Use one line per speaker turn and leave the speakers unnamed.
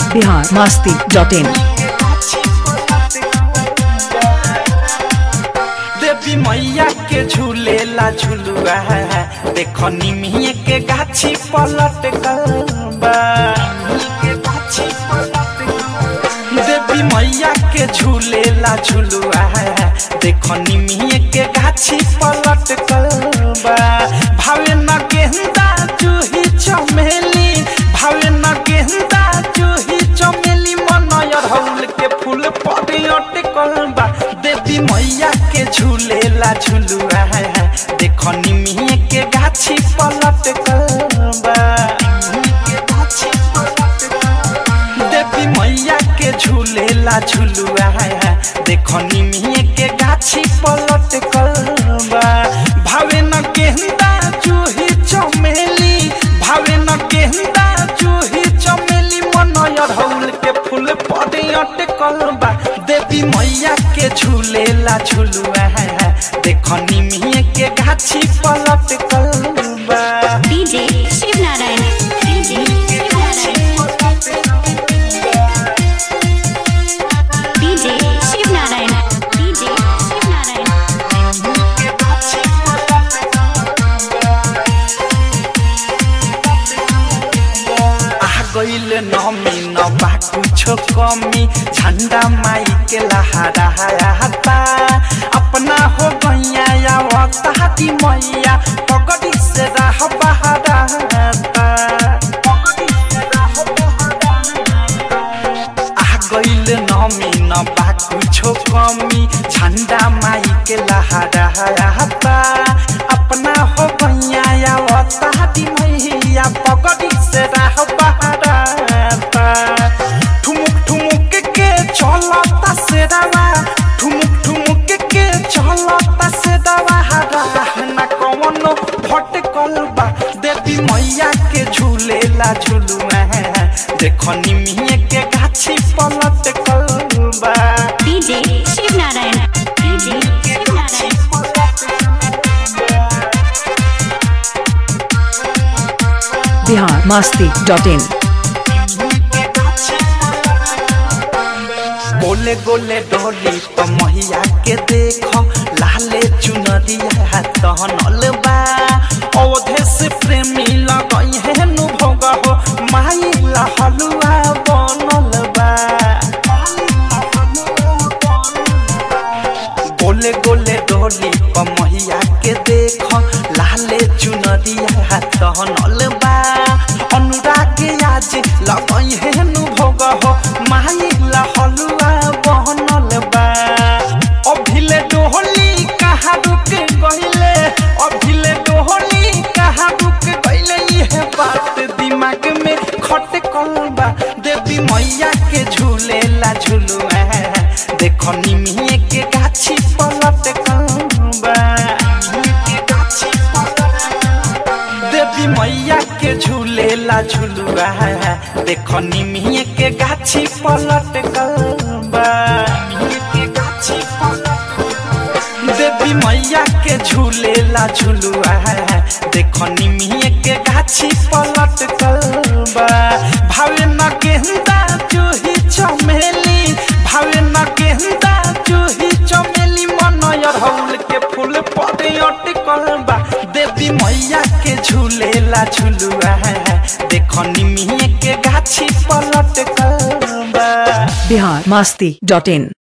Bihar Masti dot इन
देवी मैया के झूलेला झुलुआ देखो निमिये के गाछी पलट गलबा देवी मैया के झूलेला झुलुआ देखो निमिये के गाछी पलट गलबा भावे न गेंदा जूही चमेली भावे न गेंदा जूही चमेली मनयर हौल के फूल पड़े अटकल बा देवी मैया के झूलेला झुलुआ देखो निमिये के गाछी पलट बा देवी मैया के झूलेला झुलुआ देखो निमिये के गाछी पलट बा भावे न गेंदा जूही चमेली भावे न गेंदा जूही चमेली मनयर हौल के फूल पड़े अटकल बा देवी मैया के झूलेला झुलुआ देखो निमिये के गाछी पलट बा
DJ Shiv Narayan DJ Shiv Narayan DJ Shiv Narayan DJ Shiv Narayan
आ गईल नमी न बा कुछो कमी झंडा माई के लहरा हता अपना हो गैया या वक्ताती मैया पगड़ी से राह बहरा आ गईल नमी न बा कुछो कमी झंडा माई के लहरा हता अपना हो गैया या वक्ताती मैया पगड़ी से राह बहरा ठुमुक ठुमुक के चलता से दवा ठुमुक ठुमुक के चलता से दवा हरा ना कौनो भटकल बा देवी मैया के झूलेला झुलुआ देखो निमिये के गाछी पलट बा
DJ Shiv Narayan DJ Shiv Narayan
Bihar Masti dot in
गोले गोले डोली तो मैया के देखो लाले चुनरिया तहनल बा अवधे से प्रेमी लगई है नु भोग हो माई ला हलुआ बनल बा गोले गोले डोली तो मैया के देखो लाले चुनरिया तहनल बा अनुराग आज लगई है नु भोग हो माई ला हलुआ बनल बा अभिले डोहली कहाँ रुक गइले अभिले डोहली कहाँ रुक गइले ये बात दिमाग में खटकल बा देवी मैया के झूलेला झुलुआ देखो निमिये के गाछी पलट बा देवी मैया के झूलेला झुलुआ देखो निमिये के गाछी पलट बा देवी मैया के झूलेला झुलुआ देखो निमिये के गाछी पलट बा भावे न गेंदा जूही चमेली भावे न गेंदा जूही चमेली मनयर हौल के फूल पड़े अटकल बा देवी मैया के झूलेला झुलुआ देखो निमिये के गाछी पलट बा
बिहार मस्ती डॉट इन